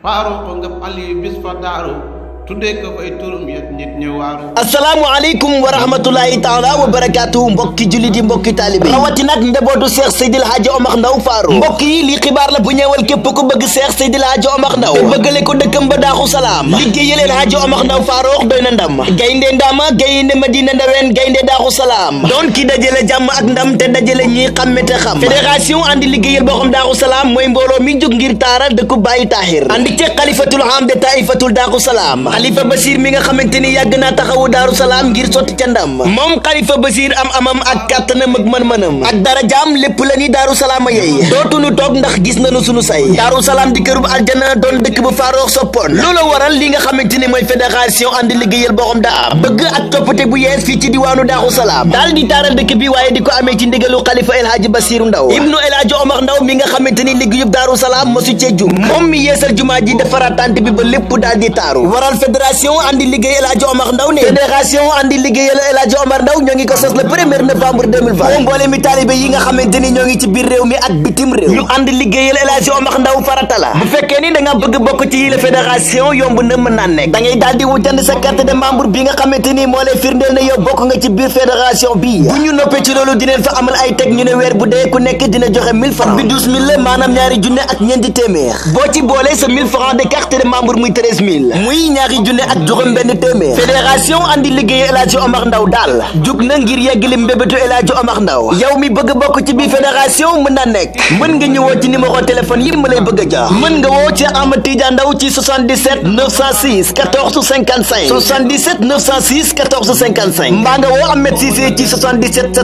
Faaruq nga Aliyu bis fa daaru tuddee ko fay turum yet nit ñi waaru asalaamualeykum wa rahmatulahi taala wa barakaatu mbokki jullit yi mbokki taalibe rawati nag njabootu Cheikh Seydil Hadji Omar Ndaw Faaru mbokk yi lii xibaar la bu ñëwal képp ku bëgg Cheikh Seydil Hadji Omar Ndaw te bëggale ko dëkkam ba daaxu salaam liggéeyal El Hadji Omar Ndaw Faaru doy na ndam gaynde ndama gaynde madina ndaween gaynde daaxu salaam doon ki dajale jàmm ak ndam te dajale ñi xamme te xam fédération andi liggéeyal boo xam daaxu salaam mooy mbooloo mi jóg ngir taaral dëkku Baay Taahir andi ci xalifatul am de taifatul daaxu salaam xalifa Basiir mi nga xamante ni yàgg naa taxawu daaru salaam ngir sotti ca ndam moom xalifa Basiir am amam ak kàttanam ak mën-mënam ak darajaam lépp la ni daaru salaam a yey dootuñu toog ndax gis nañu sunu say daaru salaam di kërub aljana doon dëkk bu faaroox soppoon loolu waral li nga xamante ni mooy fédération andi liggéeyal boxam daa am bëgg ak toppate bu yees fii ci diwaanu daaru salaam daal di taaral dëkk bi waaye di ko amee ci ndigalu xalifa El Hadji Basiiru Ndaw ibnu El Hadji Omar Ndaw mi nga xamante ni liggéeyub daaru salaam mosu cee jum moom mi yeesal jumaa ji defaraat tànt bi ba lépp daal di taaru waral fédération andi liggéey El Hadji Omar Ndaw ne fédération andi liggéeyal El Hadji Omar Ndaw ñoo ngi ko sos le premier novembre 2020 moom mboole mi taalibe yi nga xamante ni ñoo ngi ci biir réew mi ak bitim réew ñu andi liggéeyal El Hadji Omar Ndaw farata la bu fekkee ni da nga bëgg bokk ci yile fédération yomb na mën naa nekk da ngay daal di wutand sa carte de membre bi nga xamante ni moo lay firndeel ne yow bokk nga ci biir fédération bi bu ñu noppee ci loolu dineen fa amal ay teg ñu ne weer bu dee ku nekk dina joxe 1000 francs bi 12000 la maanaam ñaari junne ak ñeenti téeméer boo ci boolee sa 1000 francs de carte de membre muy 13000 muy ñaari junne ak juróom benn téeméer fédération andi liggéey El Hadji Omar Ndaw daal jug na ngir yeggali mbébétu El Hadji Omar Ndaw yow mi bëgg bokk ci biir fédération mën na nekk mën nga ñëwoo ci numéro téléphone yi ma lay bëgg a jox mën nga woo ci Amad Tidiane Ndaw ci 77 906 14 55 77 906 14 55 mbaa nga woo Ahmed Cissé ci 77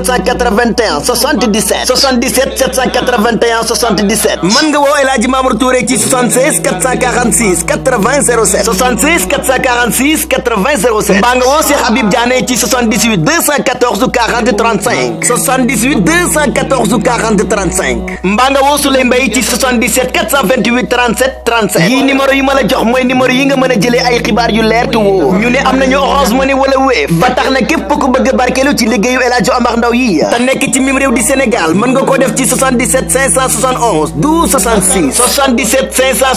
781 77 77 781 77 mën nga woo El Hadji Mamour Touré ci 76 446 80 07 76 446 80 07 mbaa nga woo Cheikh Habib Diané ci 78 214 40 35 78 214 40 35 mbaa nga woo Souley Mbaye ci 77 428 37 37 yii numéro yi ma la jox mooy numéro yi nga mën a jëlee ay xibaar yu leer te woo ñu ne am nañu Orange Money wala Wave ba tax na képp ku bëgg barkeelu ci liggéeyu El Hadji Omar Ndaw yi te nekk ci mim réew di Sénégal mën nga koo def ci 77 571 12 66 77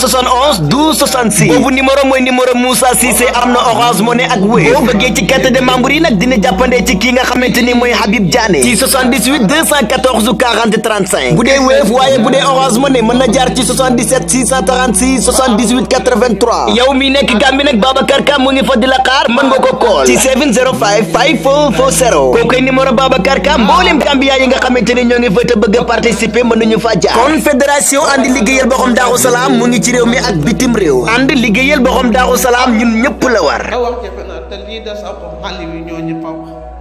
571 12 66 boobu numéro mooy numéro Moussa Cissé am na Orange Money ak Wave boo bëggee ci carte de membre yi nag dina jàppandee ci kii nga xamante ni mooy Habib Diané ci 78 214 40 35 bu dee Wave waaye bu dee Orange Money mën na jaar ci 77 636 78 83 yow mi nekk Gambie nag Babacar Ka mu ngi fa di la xaar mën nga ko call ci 705 5440 koo koy numéro Babacar Ka mboolem Gambia yi nga xamante ni ñoo ngi fa te bëgg a participer mën nañu fa jaar kon fédération andi liggéeyal boxam Daaru Salaam mu ngi ci réew mi ak bitim réew andi liggéeyal boxam Daaru Salaam ñun ñëpp la war a wax jafe na te lii da sa ko Aliyu ñoo ñi paw